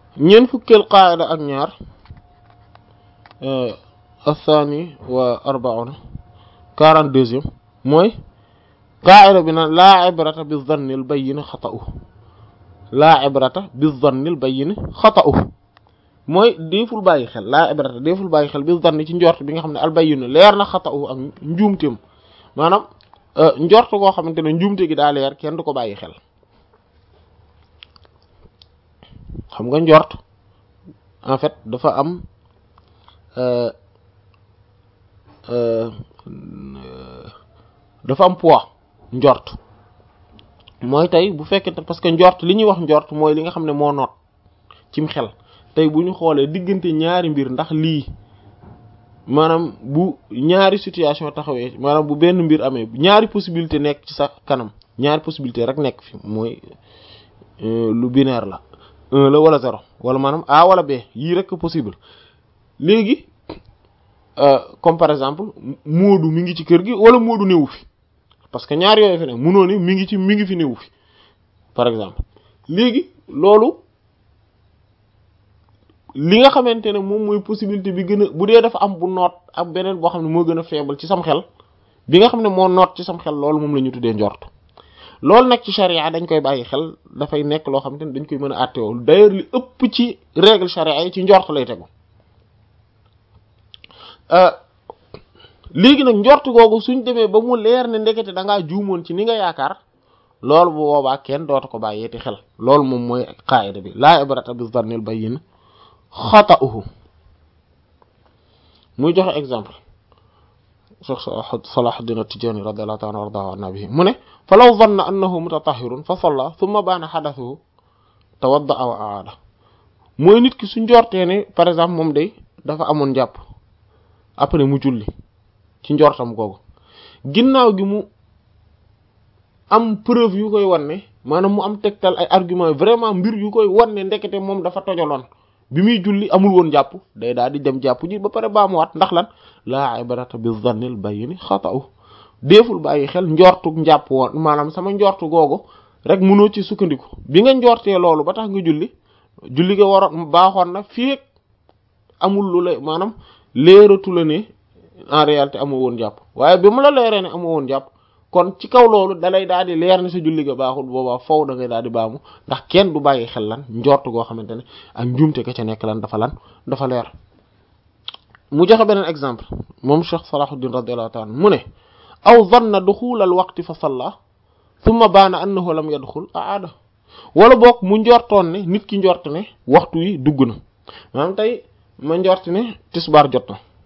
ñeent fukkeel qaayida ak ñaar athani wa arbauna quarante deuxième mooy qaayida bi naan laa ibrata bi zannil bayyin xata'u laa ibrata bi zannil bayyin xata'u mooy déeful bàyyi xel laa ibrata déeful bàyyi xel bi zanni ci njort bi nga xam ne al bayyin leer na xata'u ak njuumteem maanaam njort koo xamante ne njuumte gi daa leer kenn du ko bàyyi xel xam nga njort en fait dafa am dafa am poids njort mooy tey bu fekkente parce que njort li ñuy wax njort mooy li nga xam ne moo noot cim xel tey bu ñu xoolee diggante ñaari mbir ndax lii maanaam bu ñaari situation taxawee maanaam bu benn mbir amee ñaari possibilité nekk ci sa kanam ñaari possibilité rek nekk fi mooy lu binaire la un la wala zéro wala maanaam A wala B yii rek possible léegi comme par exemple Moodu mi ngi ci kër gi wala Moodu néewu fi parce que ñaar yooyu fi ne munoo ni mi ngi ci mi ngi fi néewu fi par exemple léegi loolu li nga xamante ne moom mooy possibilité bi gën a bu dee dafa am bu noot ak beneen boo xam ne moo gën a faible ci sam xel bi nga xam ne moo noot ci sam xel loolu moom la ñu tuddee njort loolu nag ci charia dañ koy bàyyi xel dafay nekk loo xamante ne dañ koy mën a àtteewoo d'ailleurs li ëpp ci règle charia yi ci njort lay tegu léegi nag njort googu suñ demee ba mu leer ne ndekete da ngaa juumoon ci ni nga yaakaar loolu bu boobaa kenn dootu ko bàyyeeti xel loolu moom mooy qaayida bi laa ibrata bi zannil bayyin xata'uhu muy joxe exemple Cheikh Salahuddin At-Tijani radiyallahu ta'ala anhu wardahu an nabihi mu ne fa law zanna annahu mutatahhirun fa salla thumma baana hadathuhu tawadda'a wa aada mooy nit ki su njortee ne par exemple moom day dafa amoon jàpp après mu julli ci njortam googu ginnaaw gi mu am preuve yu koy wan ne maanaam mu am tegtal ay argument vraiment mbir yu koy wan ne ndekete moom dafa tojoloon bi muy julli amul woon jàpp day daal di dem jàpp ji ba pare baamuwaat ndax lan laa ibrata bi zannil bayyin xata'u déeful bàyyi xel njortu njàpp woon maanaam sama njortu googu rek mënoo ci sukkandiku bi nga njortee loolu ba tax nga julli julli nga waroon baaxoon na fii amul lu la maanaam leeratu la ne en réalité amoo woon jàpp waaye bi mu la leeree ne amoo woon jàpp kon ci kaw loolu dalay daal di leer ne sa julli ga baaxul boobaa faw da ngay daal di baamu ndax kenn du bàyyi xel lan njort goo xamante ne ak njuumte ka ca nekk lan dafa lan dafa leer mu joxe beneen exemple moom Cheikh Salahuddin radiyallahu ta'ala mu ne aw zanna duxul al waqti fa salla thumma baana annahu lam yadxul aada wala boog mu njortoon ne nit ki njort ne waxtu wi dugg na maanaam tey ma njort ne tisbaar jot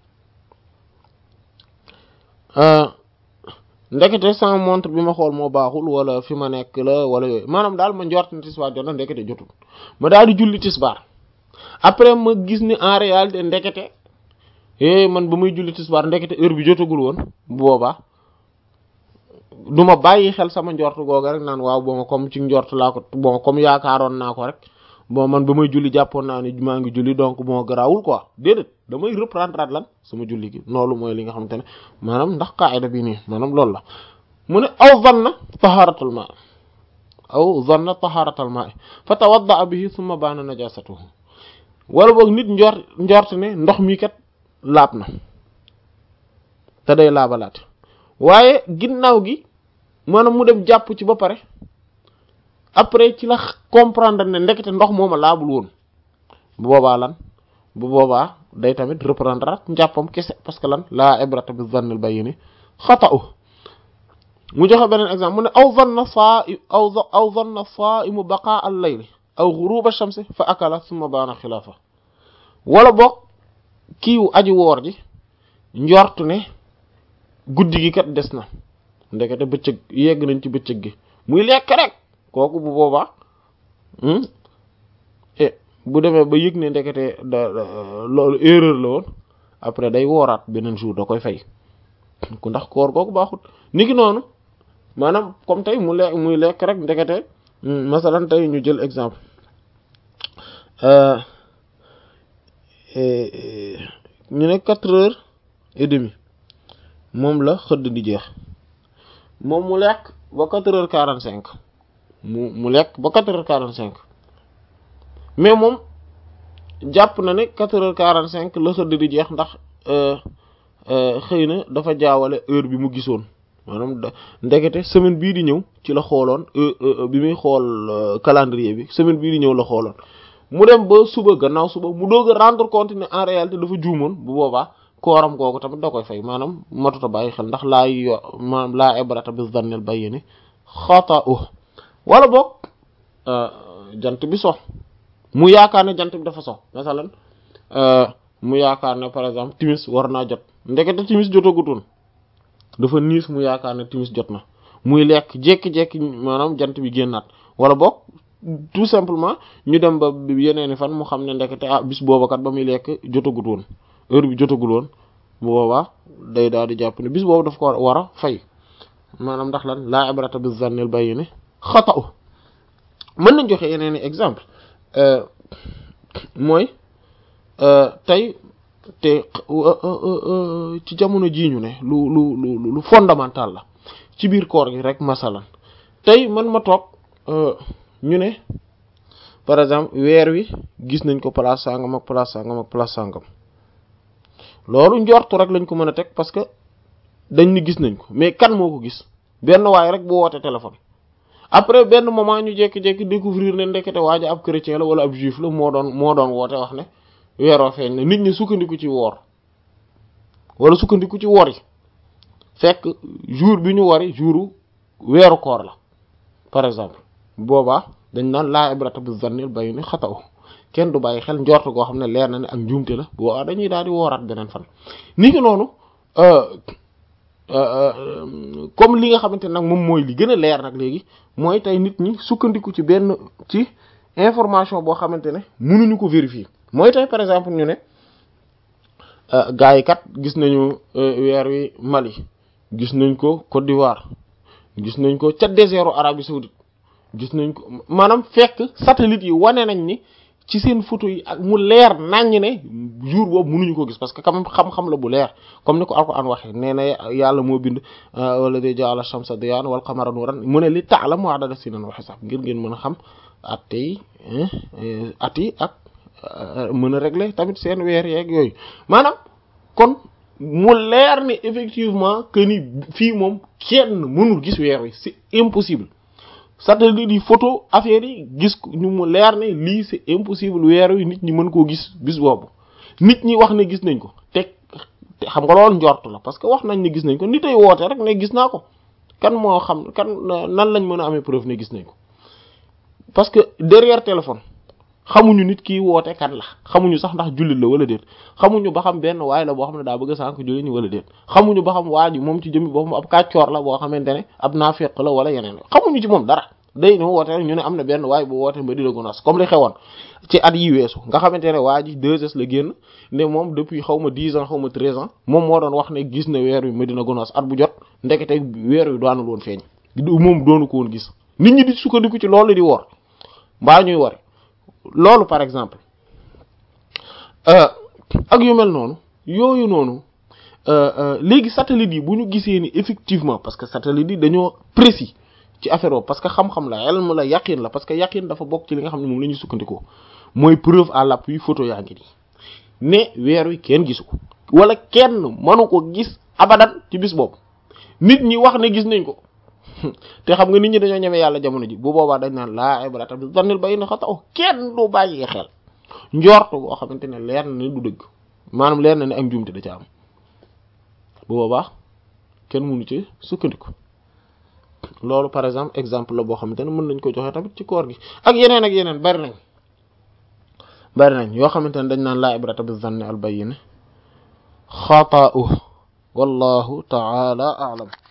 na ndekete sama montre bi ma xool moo baaxul wala fi ma nekk la wala yooyu maanaam daal ma njort ne tisbaar jot na ndekete jotul ma daal di julli tisbaar après ma gis ni en réalité ndekete eh man ba muy julli tisbaar ndekete heure bi jotagul woon bu boobaa du ma bàyyi xel sama njort googa rek naan waaw bon comme ci njort laa ko bon comme yaakaaroon naa ko rek bon man ba may julli jàppoon naa ne maa ngi julli donc moo garaawul quoi déedéet damay reprendre lan sama julli gi loolu mooy li nga xamante ne maanaam ndax qaida bi nii maanaam loolu la mu ne aw zanna taharatul ma aw zanna taharatul ma fa tawadda bihi thumma baana najasatuhu wala boog nit njort njort ne ndox mi kat laab na te day laabalaat waaye ginnaaw gi maanaam mu dem jàpp ci ba pare après ci la comprendre ne ndekete ndox mooma laabul woon bu boobaa lan bu boobaa day tamit reprendre at njàppam kese parce que lan laa ibrata bi zannil bayini xata'u mu joxe beneen exemple mu ne aw zanna saa aw aw zanna saa'imu baqaa al layli aw ghuruba shamsi fa akala thumma baana xilaafa wala boog kiiwu aji woor ji njort ne guddi gi kat des na ndekete bëccëg yegg nañ ci bëccëg gi muy lekk rek kooku bu boobaa bu demee ba yëg ne ndekete da loolu erreur la woon après day wooraat beneen jour da koy fay ku ndax koor kooku baaxut niki noonu maanaam comme tey mu lekk muy lekk rek ndekete masalan tey ñu jël exemple ñu ne quatre heures et demi moom la xëdd di jeex moom mu lekk ba quatre heures quarante cinq mu mu lekk ba quatre heures quarante cinq mais moom jàpp na ne quatre heures quarante cinq la xëdd di jeex ndax xëy na dafa jaawale heure bi mu gisoon maanaam da ndekete semaine bii di ñëw ci la xooloon bi muy xool calendrier bi semaine bii di ñëw la xooloon mu dem ba suba gannaaw suba mu doog a rendre compte ne en réalité dafa juumoon bu boobaa kooram googu tamit da koy fay maanaam matuta bàyyi xel ndax laa yo maanaam laa ibrata bi zannil bayyini xata'u wala boog jant bi so mu yaakaar ne jant bi dafa so masalan mu yaakaar ne par exemple timis war naa jot ndekete timis jotagutoon dafa niis mu yaakaar ne timis jot na muy lekk jékki-jékki maanaam jant bi génnaat wala boog tout simplement ñu dem ba yeneeni fan mu xam ne ndekete ah bis booba kat ba muy lekk jotagut woon heure bi jotagul woon bu boobaa day daal di jàpp ne bis boobu daf ko war a fay maanaam ndax lan laa ibrata bi zannil bayyin xata'u mën nañ joxe yeneen i exemple mooy tey te ci jamono jii ñu ne lu lu lu lu fondamental la ci biir koor gi rek masalan tey man ma toog ñu ne par exemple weer wi gis nañ ko place sangam ak place sangam ak place sangam loolu njortu rek lañ ko mën a teg parce que dañ ni gis nañ ko mais kan moo ko gis benn waay rek bu woote téléphone après benn moment ñu jékki-jékki découvrir ne ndekete waaja ab chrétien la wala ab juif la moo doon moo doon woote wax ne weeroo feeñ na nit ñi sukkandiku ci woor wala sukkandiku ci wor yi fekk jour bi ñu wari jouru weeru koor la par exemple boobaa dañ naan laa ibrata bi zannil bayni xataw kenn du bàyyi xel njort goo xam ne leer na ne ak njuumte la boobaa dañuy daal di wooraat beneen fan ni ki noonu comme li nga xamante nag moom mooy li gën a leer nag léegi mooy tey nit ñi sukkandiku ci benn ci information boo xamante ne mënuñu ko vérifier mooy tey par exemple ñu ne gars yi kat gis nañu weer wi Mali gis nañ ko Côte d'Ivoire gis nañ ko ca désert Arabie saoudite gis nañ ko maanaam fekk satellite yi wane nañ ni ci seen photo yi ak mu leer naññ ne jour boobu mënuñu ko gis parce que quand même xam-xam la bu leer comme ni ko Alxuraan waxee nee na yàlla moo bind wala de ja'ala shamsa diyaan wal qamara nuuran mu ne li ta'lamu adada sinin wa hisab ngir ngeen mën a xam at yi at yi ak mën a régler tamit seen weer yeeg yooyu maanaam kon mu leer ni effectivement que ni fii moom kenn mënul gis weer wi c'est impossible satellite yi photo affaire yi gis ñu mu leer ne lii c'est impossible weer wi nit ñi mën koo gis bis boobu nit ñi wax ne gis nañ ko te te xam nga loolu njort la parce que wax nañ ne gis nañ ko nit ay woote rek ne gis naa ko kan moo xam kan nan lañ mën a amee preuve ne gis nañ ko parce que derrière téléphone xamuñu nit ki woote kan la xamuñu sax ndax jullit la wala déet xamuñu ba xam benn waay la boo xam ne daa bëgg a sànk jullit ñi wala déet xamuñu ba xam waa ji moom ci jëmmi boppam ab kàccoor la boo xamante ne ab naafeq la wala yeneen xamuñu ci moom dara day no woote rek ñu ne am na benn waay bu woote Madina Gounass comme li xewoon ci at yi weesu nga xamante ne waa ji 2S la génn ne moom depuis xaw ma 10 ans xaw ma 13 ans moom moo doon wax ne gis na weer wi Madina Gounass at bu jot ndekete weer wi daanul woon feeñ moom doonu ko woon gis nit ñi di sukkandiku ci loolu di wor mbaa ñuy wori loolu par exemple ak yu mel noonu yooyu noonu léegi satellite yi bu ñu gisee ni effectivement parce que satellite yi dañoo précis ci affaire boobu parce que xam-xam la ilm la yaqin la parce que yaqin dafa bokk ci li nga xam ne moom la ñuy sukkandikoo mooy preuve à l'appui photo yaa ngi nii ne weer wi kenn gisu ko wala kenn mënu ko gis abadan ci bis boobu nit ñi wax ne gis nañ ko te xam nga nit ñi dañoo ñeme yàlla jamono ji bu boobaa dañ naan laa ibrata bi dannil bay na xataw kenn du bàyyi xel njort boo xamante ne leer na ne du dëgg maanaam leer na ne ak njuumte da ca am bu boobaa kenn mënu ci sukkandiku loolu par exemple exemple la boo xamante ne mën nañ ko joxe tamit ci koor gi ak yeneen ak yeneen bari nañ bari nañ yoo xamante ne dañ naan laa ibrata bi zanni al bayyin xata'u wallahu ta'ala a'lam